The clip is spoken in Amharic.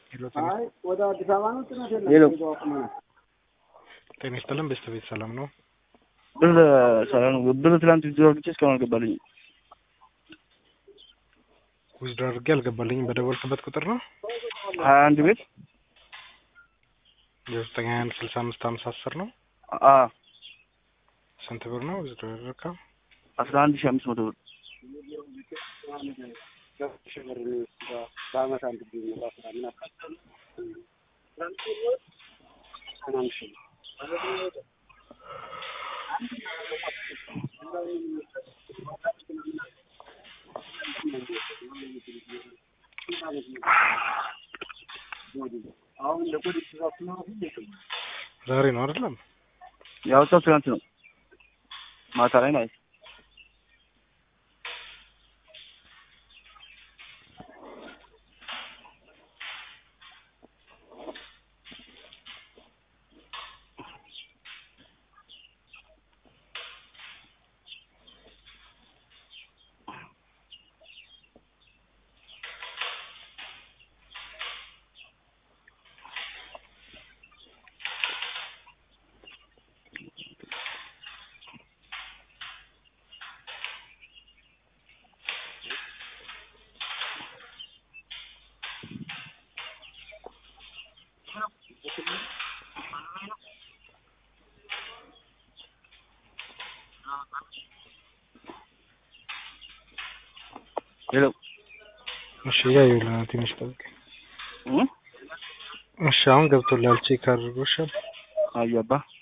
ወደ አዲስ አበባ ነው ጭነት የለም። ሄሎ ጤና ይስጥልን ቤተሰቤት ሰላም ነው? ብር ሰላም ነው። ብር ትላንት ቪዲዮ አድርጌ እስካሁን አልገባልኝም። ዊዝድሮ አድርጌ አልገባልኝም። በደወልክበት ቁጥር ነው ሀያ አንድ ቤት የዘጠኝ ሀያ አንድ ስልሳ አምስት ሀምሳ አስር ነው። አ ስንት ብር ነው ዊዝድሮ ያደረግከው? አስራ አንድ ሺህ አምስት መቶ ብር በአመት አንድ ጊዜ ነው በአስራ ምን አካል ምናምን ሺህ አሁን ለፖሊስ ትእዛዝ ነው ዛሬ ነው አይደለም? ያወጣው ትናንት ነው ማታ ላይ ማለት ነው። ሄሎ እሺ እያየሁልህ ነው። ትንሽ ጠብቅ። እ እሺ አሁን ገብቶልሃል። ቼክ አድርጎ እሺ አያባ